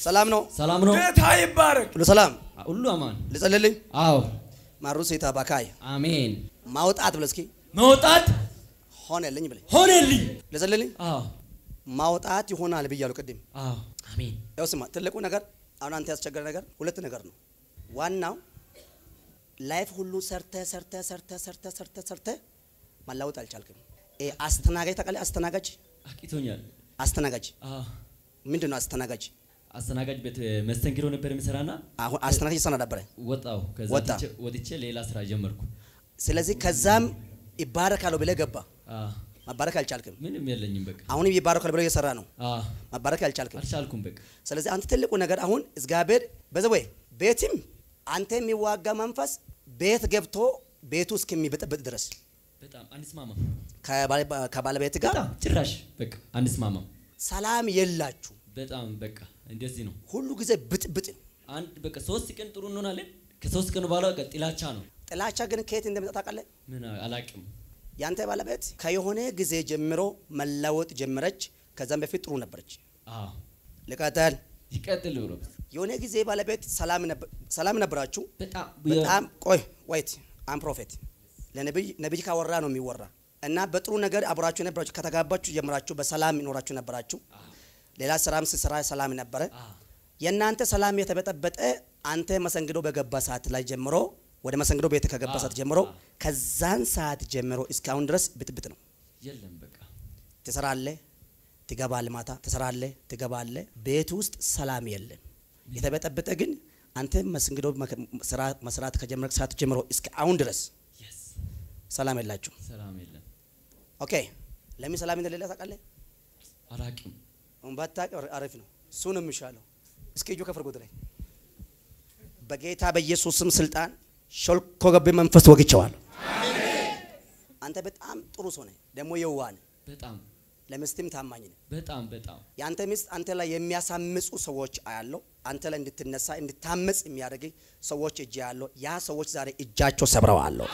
ሰላም ነው? ሰላም ነው። ጌታ ይባረክ። ሁሉ ሰላም? ሁሉ አማን። ልጸልልኝ? አዎ ማሩ ሴታ ባካይ አሜን። ማውጣት ብለህ እስኪ መውጣት ሆነልኝ ብለህ ሆነልኝ። ልጸልልኝ? አዎ ማውጣት ይሆናል ብያለሁ ቅድም። አዎ አሜን። ያው ስማ፣ ትልቁ ነገር አሁን አንተ ያስቸገረ ነገር ሁለት ነገር ነው። ዋናው ላይፍ ሁሉ ሰርተ ሰርተ ሰርተ ሰርተ ሰርተ ሰርተ ማላወጥ አልቻልክም። ኤ አስተናጋጅ ታውቃለህ? አስተናጋጅ አቂቶኛል። አስተናጋጅ አዎ ምንድን ነው አስተናጋጅ? አስተናጋጅ ቤት መስተንግዶ ነበር የሚሰራና አሁን አስተናጋጅ ይሰራ ነበረ። ወጣው። ከዛ ወጣ። ወጥቼ ወጥቼ ሌላ ስራ ጀመርኩ። ስለዚህ ከዛም ይባረካለሁ ብለህ ገባ። አዎ መባረክ አልቻልክም። ምንም የለኝም በቃ። አሁንም ይባረካል ብለህ እየሰራ ነው። አዎ መባረክ አልቻልክም። አልቻልኩም በቃ። ስለዚህ አንተ ትልቁ ነገር አሁን እግዚአብሔር በዘወይ ቤትም አንተ የሚዋጋ መንፈስ ቤት ገብቶ ቤቱ እስከሚበጠበጥ ድረስ በጣም አንስማማ። ከባለ- ከባለቤት ጋር በጣም ጭራሽ በቃ አንስማማ። ሰላም የላችሁ። በጣም በቃ እንደዚህ ነው። ሁሉ ጊዜ ብጥብጥ ነው። አንድ በቃ ሶስት ቀን ጥሩ እንሆናለን። ከሶስት ቀን በኋላ በቃ ጥላቻ ነው። ጥላቻ ግን ከየት እንደመጣ ታውቃለህ? ምን አላቅም። ያንተ ባለቤት ከየሆነ ጊዜ ጀምሮ መለወጥ ጀመረች። ከዛም በፊት ጥሩ ነበረች። አዎ ልቀጠል። ይቀጥል ብሎ የሆነ ጊዜ ባለቤት ሰላም ነበር- ሰላም ነበራችሁ። በጣም በጣም ቆይ ወይት አም ፕሮፌት ለነብይ ነብይ ካወራ ነው የሚወራ እና በጥሩ ነገር አብራችሁ ነበራችሁ ከተጋባችሁ ጀምራችሁ በሰላም ይኖራችሁ ነበራችሁ። ሌላ ስራም ስራ ሰላም ነበረ። አዎ የእናንተ ሰላም የተበጠበጠ አንተ መሰንግዶ በገባ ሰዓት ላይ ጀምሮ ወደ መሰንግዶ ቤት ከገባ ሰዓት ጀምሮ ከዛን ሰዓት ጀምሮ እስካሁን ድረስ ብጥብጥ ነው። የለም በቃ ትሰራለህ፣ ትገባለህ፣ ማታ ትሰራለህ፣ ትገባለህ። ቤት ውስጥ ሰላም የለም። የተበጠበጠ ግን አንተ መሰንግዶ መከ- ስራ መስራት ከጀመረ ሰዓት ጀምሮ እስከ አሁን ድረስ የስ ሰላም የላችሁ። ሰላም የለም። ኦኬ ለምን ሰላም እንደሌለ ታውቃለህ? አላቅም። ባታውቅ አሪፍ ነው። እሱ ነው የሚሻለው። እስኪ እጁ ከፍር ጉድ ላይ በጌታ በኢየሱስ ስም ስልጣን ሾልኮ ገብ መንፈስ ወግቸዋለሁ። አንተ በጣም ጥሩ ሰው ነህ፣ ደግሞ የዋህ ነህ፣ በጣም ለምስትም ታማኝ ነህ። በጣም በጣም የአንተ ሚስት አንተ ላይ የሚያሳምጹ ሰዎች አያለው። አንተ ላይ እንድትነሳ እንድታመጽ የሚያደርግ ሰዎች እጅ ያለው ያ ሰዎች ዛሬ እጃቸው ሰብረዋለሁ።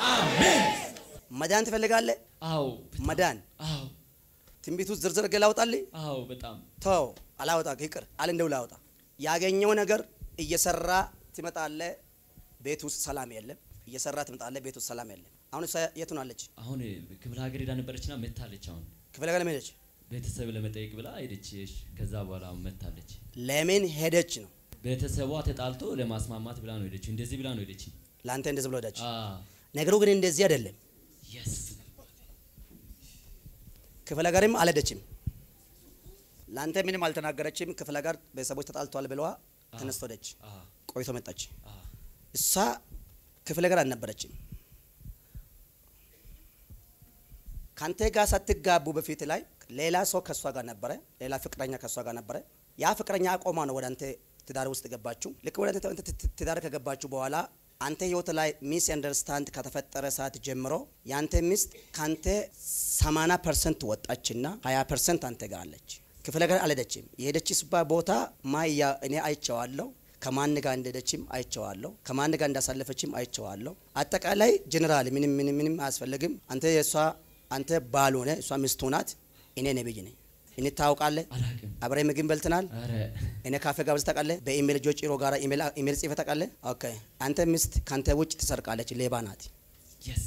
መዳን ትፈልጋለህ? አዎ በጣም መዳን አዎ ትንቢቱ ዝርዝር ገ ላውጣልህ? አዎ በጣም ተው አላወጣ ይቅር አለ እንደው ላወጣ ያገኘው ነገር እየሰራ ትመጣለህ። ቤት ውስጥ ሰላም የለም። እየሰራ ትመጣለህ። ቤት ውስጥ ሰላም የለም። አሁን እሷ የት ነው አለች? አሁን ክፍለ ሀገር ሄዳ ነበረችና መታለች። አሁን ክፍለ ሀገር ለምን ሄደች? ቤተሰብ ለመጠየቅ ብላ ሄደች። እሺ፣ ከዛ በኋላ አሁን መታለች። ለምን ሄደች ነው ቤተሰቧ ተጣልቶ ለማስማማት ብላ ነው ሄደች። እንደዚህ ብላ ነው ሄደች። ለአንተ እንደዚህ ብሎ ሄደች። አዎ ነገሩ ግን እንደዚህ አይደለም። የስ ክፍለ ሀገርም አልሄደችም። ለአንተ ምንም አልተናገረችም። ክፍለ ሀገር ቤተሰቦች ተጣልተዋል ብለዋ ተነስቶ ሄደች። አዎ ቆይቶ መጣች። አዎ እሷ ክፍለ ሀገር አልነበረችም። ካንተ ጋር ሳትጋቡ በፊት ላይ ሌላ ሰው ከእሷ ጋር ነበረ። ሌላ ፍቅረኛ ከእሷ ጋር ነበረ። ያ ፍቅረኛ አቆማ ነው ወደ አንተ ትዳር ውስጥ ገባችሁ። ልክ ወደ አንተ አንተ ት- ትዳር ከገባችሁ በኋላ አንተ ህይወት ላይ ሚስ አንደርስታንድ ከተፈጠረ ሰዓት ጀምሮ የአንተ ሚስት ካንተ 80 ፐርሰንት ወጣችና 20 ፐርሰንት አንተ ጋር አለች። ክፍለ ሀገር አልሄደችም። የሄደችበት ቦታ ማያ እኔ አይቼዋለሁ። ከማን ጋር እንደሄደችም አይቼዋለሁ። ከማን ጋር እንዳሳለፈችም አይቼዋለሁ። አጠቃላይ ጀኔራል ምንም ምንም ምንም አያስፈልግም። አንተ የእሷ አንተ ባል ሆነ እሷ ሚስቱ ናት። እኔ ነብይ ነኝ። እኔ ታውቃለህ። አላቅም። አብረ ምግብ በልተናል። አረ እኔ ካፌ ጋብዝ ታውቃለህ። በኢሜል ጆ ጭሮ ጋር ኢሜል ኢሜል ጽፈህ ታውቃለህ። ኦኬ አንተ ሚስት ካንተ ውጭ ትሰርቃለች፣ ሌባ ናት። የስ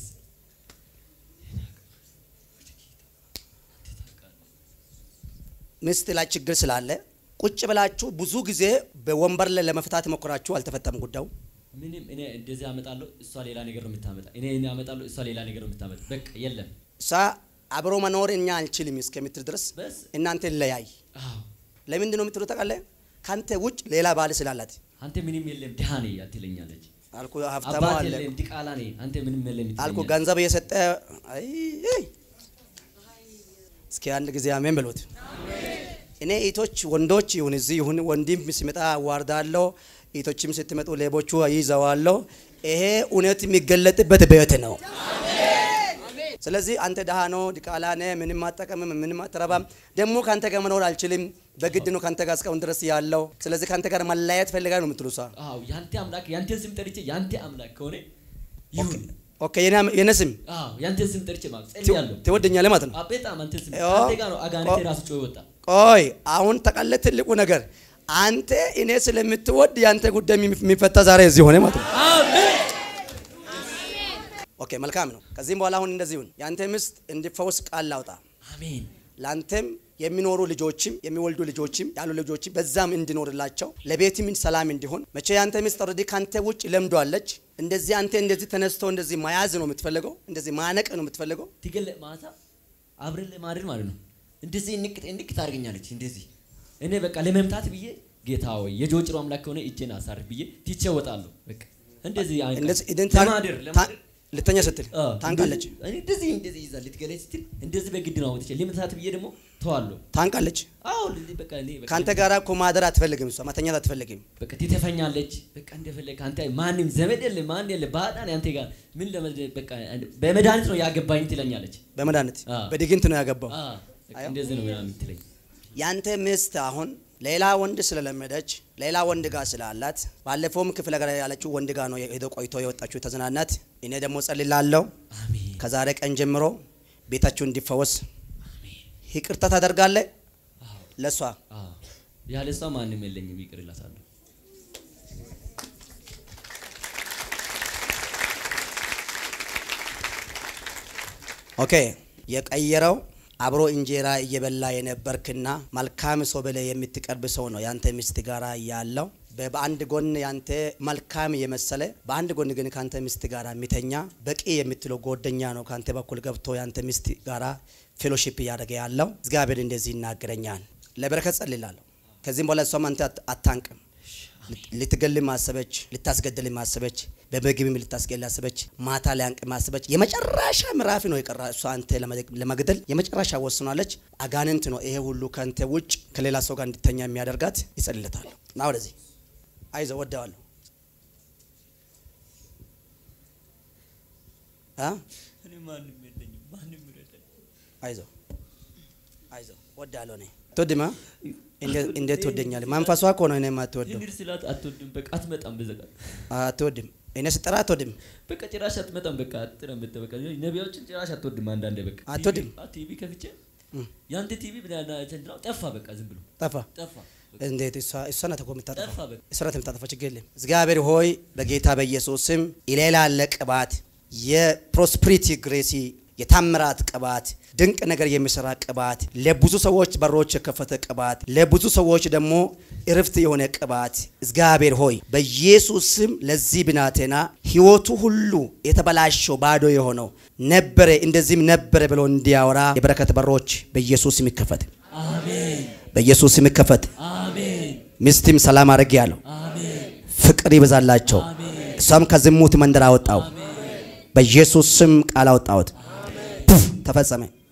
ሚስት ላይ ችግር ስላለ ቁጭ ብላችሁ ብዙ ጊዜ በወንበር ላይ ለመፍታት ሞክራችሁ አልተፈታም ጉዳዩ። ምንም እኔ እንደዚህ አመጣለሁ፣ እሷ ሌላ ነገር ነው የምታመጣ። እኔ እኔ አመጣለሁ፣ እሷ ሌላ ነገር ነው የምታመጣ። በቃ የለም። እሷ አብሮ መኖር እኛ አንችልም እስከምትል ድረስ በስ እናንተ ለያይ። አዎ ለምንድን ነው የምትሉ ታውቃለህ? ካንተ ውጭ ሌላ ባል ስላላት አንተ ምንም የለም ድሃ ነህ አትለኛለች። አልኩ። ሀብታም አባት አለ የለም ዲቃላ ነህ አንተ ምንም የለም አልኩ። ትለኛለች። ገንዘብ እየሰጠ አይ አይ። እስኪ አንድ ጊዜ አሜን ብሎት። እኔ እህቶች ወንዶች ይሁን እዚህ ይሁን ወንድም ሲመጣ አዋርዳለሁ፣ እህቶችም ስትመጡ ሌቦቹ ይዘዋለሁ። ይሄ እውነት የሚገለጥበት ቤት ነው። ስለዚህ አንተ ደሃ ነው ዲቃላ ነህ፣ ምንም አጠቀምም፣ ምንም አትረባም። ደግሞ ከአንተ ጋር መኖር አልችልም፣ በግድ ነው ከአንተ ጋር እስካሁን ድረስ ያለው። ስለዚህ ከአንተ ጋር መለያየት ፈልጋ ነው የምትሉ ሰው አዎ ያንተ አምላክ ያንተን ስም ጠርቼ ያንተ አምላክ ከሆነ ይሁን። ኦኬ። የኔ- የኔ ስም አዎ ያንተን ስም ጠርቼ ማለት ጸልያለሁ። ትወደኛለህ ማለት ነው። አዎ በጣም አንተን ስም ኦ- አንተ ጋር ነው አጋንንቴ ኦ- ራሱ ጮህ ወጣ። ቆይ አሁን ተቀለ ትልቁ ነገር አንተ እኔ ስለምትወድ ያንተ ጉዳይ የሚፈታ ዛሬ እዚህ ሆነ ማለት ነው። አሜን ኦኬ መልካም ነው። ከዚህም በኋላ አሁን እንደዚህ ይሁን። ያንተ ሚስት እንዲፈውስ ቃል ላውጣ። አሜን ላንተም የሚኖሩ ልጆችም የሚወልዱ ልጆችም ያሉ ልጆችም በዛም እንዲኖርላቸው ለቤትም ሰላም እንዲሆን መቼ ያንተ ሚስት ኦልሬዲ ካንተ ውጭ ለምዷለች። እንደዚህ አንተ እንደዚህ ተነስቶ እንደዚህ መያዝ ነው የምትፈልገው፣ እንደዚህ ማነቅ ነው የምትፈልገው። ትገለ ማታ አብረን ለማድረግ ማለት ነው። እንደዚህ እንቅ እንቅ ታደርገኛለች። እንደዚህ እኔ በቃ ለመምታት ብዬ ጌታ ወይ የጆጭሮ አምላክ ከሆነ እጄን አሳርፍ ብዬ ትቼ እወጣለሁ። በቃ እንደዚህ አይነት እንደዚህ ኢደን ታን- ለማደር ታን- ለማደር ልተኛ ስትል አዎ፣ ታንቃለች እንደዚህ- እኔ እንደዚህ እንደዚህ ይዛል ልትገለኝ ስትል እንደዚህ በግድ ነው አውጥቼ ለመምታት ብዬ ደግሞ ተዋለሁ። ታንቃለች። አዎ እንደዚህ በቃ እኔ በቃ ከአንተ ጋር እኮ ማደር አትፈልግም፣ እሷ መተኛት አትፈልግም። በቃ ትተፈኛለች። በቃ እንደፈለግ አንተ ማንም ዘመድ የለ ማን የለ ባዳን አንተ ጋር ምን ለመድ በቃ በመድኃኒት ነው ያገባኝ ትለኛለች። በመድኃኒት አዎ። በድግንት ነው ያገባው። አ በቃ እንደዚህ ነው ምናምን ትለኝ። ያንተ ሚስት አሁን ሌላ ወንድ ስለለመደች ሌላ ወንድ ጋር ስላላት ባለፈውም ክፍለ ሀገር ያለችው ወንድ ጋር ነው ሄዶ ቆይቶ የወጣችው የተዝናናት። እኔ ደግሞ ጸልላለሁ አሜን ከዛሬ ቀን ጀምሮ ቤታችሁ እንዲፈወስ ይቅርታ ታደርጋለህ አዎ ለሷ አዎ ያለ እሷ ማንም የለኝም፣ ይቅር እላታለሁ። ኦኬ የቀየረው አብሮ እንጀራ እየበላ የነበርክና መልካም ሰው ብለህ የምትቀርብ ሰው ነው ያንተ ሚስት ጋራ ያለው። በ- በአንድ ጎን ያንተ መልካም የመሰለ በአንድ ጎን ግን ካንተ ሚስት ጋራ የሚተኛ በቂ የምትለው ጓደኛ ነው ካንተ በኩል ገብቶ ያንተ ሚስት ጋራ ፌሎሺፕ እያደረገ ያለው። እግዚአብሔር እንደዚህ ይናገረኛል። ለበረከት ጸልላለሁ። ከዚህም በኋላ እሷም አንተ አት- አታንቅም። ልትገል ማሰበች፣ ልታስገድል ማሰበች፣ በምግብም ልታስገል አሰበች፣ ማታ ሊያንቅ ማሰበች። የመጨረሻ ምዕራፍ ነው የቀራ እሷ አንተ ለመደ- ለመግደል የመጨረሻ ወስኗለች። አጋንንት ነው ይሄ ሁሉ ከአንተ ውጭ ከሌላ ሰው ጋር እንድተኛ የሚያደርጋት። ይጸልለታለሁ ና ወደዚህ አይዞ ወደዋለሁ አ እኔ ማንም የለኝም፣ ማንም ይረዳኝ። አይዞ አይዞ ወዳለሁ እኔ ትወድማ እንዴት ትወደኛለህ? መንፈሷ እኮ ነው እኔ የማትወደው እንሂድ ስላት አትወድም፣ በቃ አትመጣም። በዘቃ አትወድም። እኔ ስጠራ አትወድም። በቃ ጭራሽ አትመጣም። በቃ አጥረም በተ በቃ ነቢያዎችን ጭራሽ አትወድም። አንዳንዴ በቃ አትወድም? ቲቪ- አ- ቲቪ ከፍቼ እም። ያንተ ቲቪ ብላና ተንትናው ጠፋ። በቃ ዝም ብሎ ጠፋ ጠፋ። በቃ እንዴት እሷ እሷ ናት እኮ ጠፋ የምታጠፋው። በቃ እሷ ናት የምታጠፋው። ችግር የለም። እግዚአብሔር ሆይ በጌታ በኢየሱስ ስም ኢሌላ ያለ ቅባት የፕሮስፐሪቲ ግሬሲ የታምራት ቅባት ድንቅ ነገር የሚሰራ ቅባት ለብዙ ሰዎች በሮች የከፈተ ቅባት ለብዙ ሰዎች ደግሞ እርፍት የሆነ ቅባት እግዚአብሔር ሆይ በኢየሱስ ስም ለዚህ ብናቴና ህይወቱ ሁሉ የተበላሸው ባዶ የሆነው ነበረ እንደዚህም ነበረ ብሎ እንዲያወራ የበረከት በሮች በኢየሱስ ስም ይከፈት። አሜን በኢየሱስ ስም ይከፈት። አሜን ሚስትም ሰላም አድርግ ያለው አሜን ፍቅር ይበዛላቸው። እሷም ከዝሙት መንደር አወጣው። በኢየሱስ ስም ቃል አወጣሁት። ፑፍ ተፈጸመ።